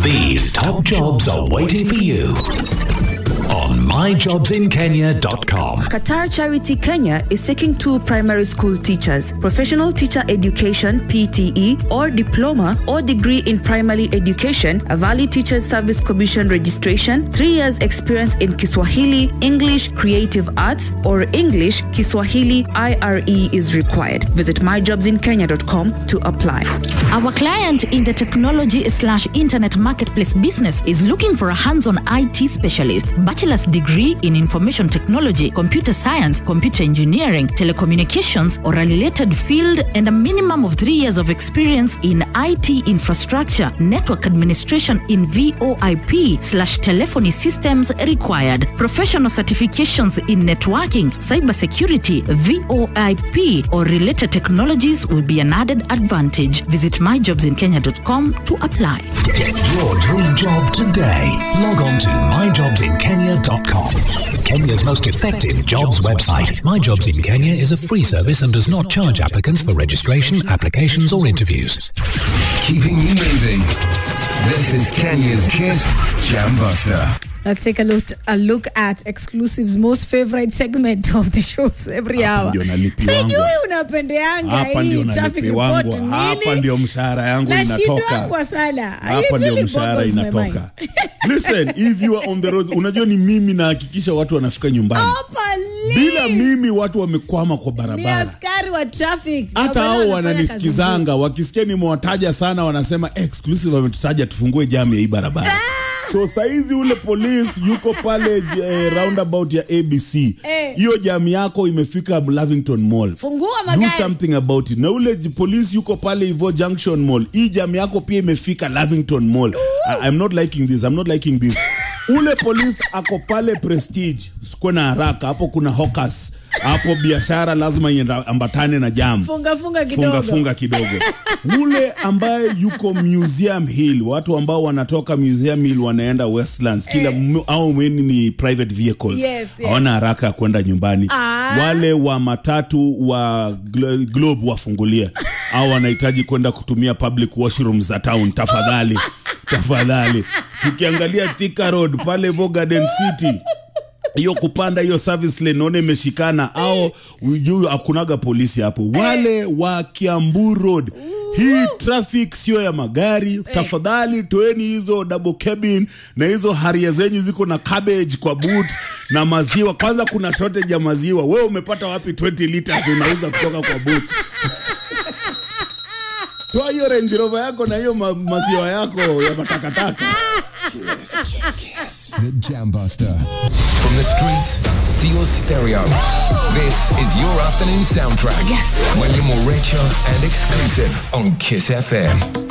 These top jobs are waiting for you on myjobsinkenya.com. Qatar Charity Kenya is seeking two primary school teachers, professional teacher education PTE or diploma or degree in primary education, a valid teachers service commission registration, 3 years experience in Kiswahili, English, creative arts or English, Kiswahili IRE is required. Visit myjobsinkenya.com to apply. Our client in the technology slash internet marketplace business is looking for a hands-on IT specialist, bachelor's degree in information technology, computer science, computer engineering, telecommunications, or a related field, and a minimum of three years of experience in IT infrastructure, network administration in VoIP slash telephony systems required. Professional certifications in networking, cybersecurity, VoIP, or related technologies will be an added advantage. Visit myjobsinkenya.com to apply. Get your dream job today. Log on to myjobsinkenya.com. Kenya's most effective jobs website. My Jobs in Kenya is a free service and does not charge applicants for registration, applications, or interviews. Keeping you moving. This is Kenya's Kiss Jam Buster. Let's take a look, a look at exclusives most favorite segment of the shows every Hapa hour. ndio nalipi wangu. Sijui unapendeanga hapa ndio hii traffic nalipi report wangu hapa nini? ndio mshahara yangu inatoka Nashindwangwa sana. hapa It ndio really mshahara boggles my inatoka listen if you are on the road unajua ni mimi nahakikisha watu wanafika nyumbani Hapa bila please. mimi watu wamekwama kwa Ni barabara askari wa traffic. hata Ndio maana hao wanafanya kazi wananisikizanga wakisikia nimewataja sana wanasema exclusive ametutaja tufungue jamu ya hii barabara so saizi ule polisi yuko pale eh, roundabout ya abc Eh. hiyo jamu yako imefika lavington mall Fungua do magari. something about it na ule j- polisi yuko pale hivo junction mall hii jamu yako pia imefika lavington mall I, i'm not liking this i'm not liking this ule polisi ako pale prestige sikuwe na haraka hapo kuna hawkers hapo biashara lazima ienda ambatane na jamu Funga funga kidogo. funga funga kidogo ule ambaye yuko museum hill watu ambao wanatoka museum hill wanaenda westlands kila m- au mweni ni private vehicles Yes, yes. hawana haraka ya kwenda nyumbani Ah. wale wa matatu wa Glo- globe wafungulie au wanahitaji kwenda kutumia public washroom za town tafadhali tafadhali tukiangalia Thika road pale vo garden city hiyo kupanda hiyo service lane naona imeshikana au juu hakunaga polisi hapo wale wa kiambu road hii traffic sio ya magari tafadhali toeni hizo double cabin na hizo haria zenyu ziko na cabbage kwa boot na maziwa kwanza kuna shortage ya maziwa wewe umepata wapi 20 liters unauza kutoka kwa boot toa hiyo Range Rover yako na hiyo ma maziwa yako ya matakataka The Jam Buster. From the streets to your stereo. This is your afternoon soundtrack. Yes. When you're more richer and exclusive on Kiss FM.